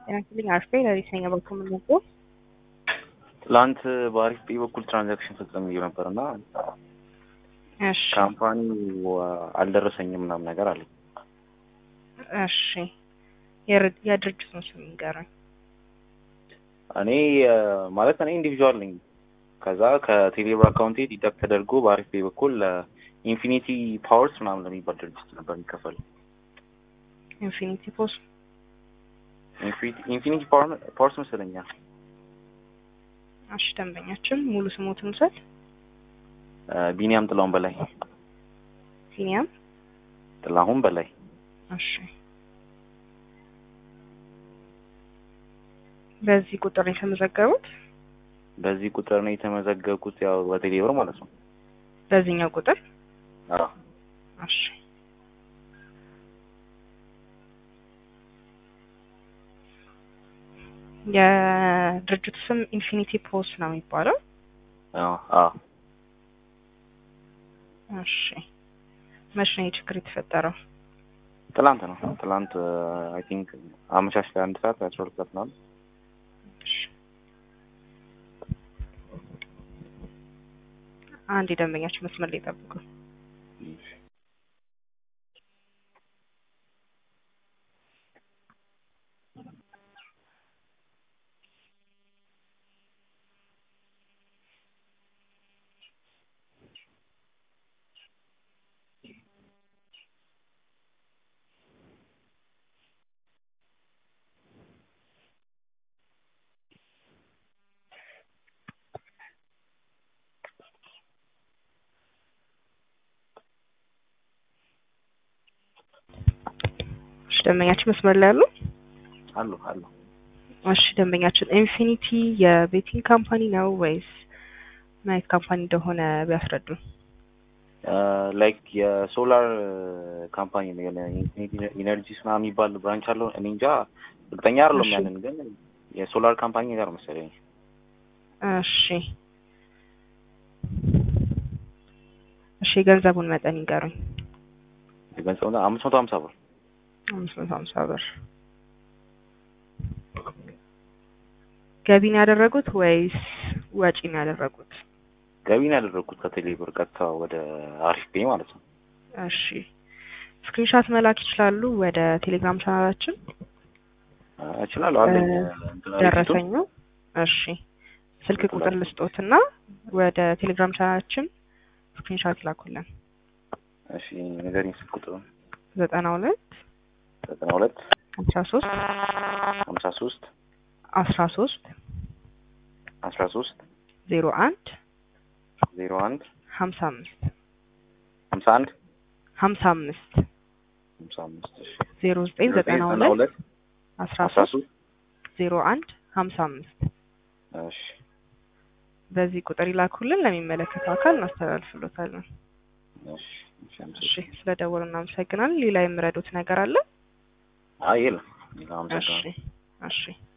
ጤና ይስጥልኝ አርፌ ለሊት ነኝ በኩል ምንቦ ትላንት በአሪፍ ፔ በኩል ትራንዛክሽን ፈጽም ብዬ ነበር እና እሺ ካምፓኒው አልደረሰኝም ምናምን ነገር አለ። እሺ የር- የድርጅቱን ስም ንገረኝ። እኔ እ፣ ማለት እኔ ኢንዲቪዥዋል ነኝ። ከዛ ከቴሌብር አካውንቴ ዲዳክት ተደርጎ በአሪፍ ፔ በኩል ኢንፊኒቲ ፓወርስ ምናምን ለሚባል ድርጅት ነበር የሚከፈል። ኢንፊኒቲ ፖስ ኢንፊኒቲ ፓወርስ መሰለኛል። እሺ ደንበኛችን ሙሉ ስሞትን ውሰድ። እ፣ ቢኒያም ጥላሁን በላይ ሲኒያም ጥላሁን በላይ እሺ በዚህ ቁጥር ነው የተመዘገቡት። በዚህ ቁጥር ነው የተመዘገብኩት፣ ያው በቴሌብር ማለት ነው። በዚህኛው ቁጥር አዎ እሺ የድርጅቱ ስም ኢንፊኒቲ ፖስ ነው የሚባለው። አዎ አዎ እሺ መቼ ነው ይህ ችግር የተፈጠረው? ትላንት ነው። ትላንት አይ ቲንክ አመሻሽ ላይ አንድ ሰዓት አስራ ሁለት ሰዓት ምናምን እሺ አንድ የደንበኛችን መስመር ላይ ጠብቁ። እሺ ደንበኛችን መስመር ላይ አሉ? አሉ አሉ። እሺ ደንበኛችን ኢንፊኒቲ የቤቲንግ ካምፓኒ ነው ወይስ ምን አይነት ካምፓኒ እንደሆነ ቢያስረዱን። ላይክ የሶላር ካምፓኒ ነው የሆነ ኢነርጂስ ምናምን የሚባል ብራንች አለው። እኔ እንጃ እርግጠኛ አይደለም እሺ። ያንን ግን የሶላር ካምፓኒ ጋር መሰለኝ። እሺ እሺ የገንዘቡን መጠን ይንገሩኝ። የገንዘቡ አምስት መቶ ሀምሳ ብር አምስት መቶ ሀምሳ ብር ገቢ ነው ያደረጉት ወይስ ወጪ ነው ያደረጉት? ገቢ ነው ያደረግኩት ከቴሌ ብር ቀጥታ ወደ አሪፍ ፔ ማለት ነው። እሺ ስክሪንሻት መላክ ይችላሉ ወደ ቴሌግራም ቻናላችን አ፣ እችላለሁ አለኝ እ፣ እንትን ሪሲቱ። ደረሰኙ። እሺ ስልክ ቁጥር ልስጦትና ወደ ቴሌግራም ቻናላችን ስክሪንሻት ላኩልን። እሺ ንገሪኝ ስልክ ቁጥሩ ዘጠና ሁለት ዘጠና ሁለት አስራ ሶስት ሀምሳ ሶስት አስራ ሶስት አስራ ሶስት ዜሮ አንድ ዜሮ አንድ ሀምሳ አምስት ሀምሳ አንድ ሀምሳ አምስት ሀምሳ አምስት እሺ ዜሮ ዘጠኝ ዘጠና ሁለት አስራ አስራ ሶስት ሶስት ዜሮ አንድ ሀምሳ አምስት እሺ በዚህ ቁጥር ይላኩልን። ለሚመለከተው አካል እናስተላልፍሎታለን። እሺ እሺ እሺ አመሰግናለሁ። ስለ ደወሉ እናመሰግናለን። ሌላ የምረዱት ነገር አለ? አይ የለም ሌላ እሺ አመሰግናለሁ። እሺ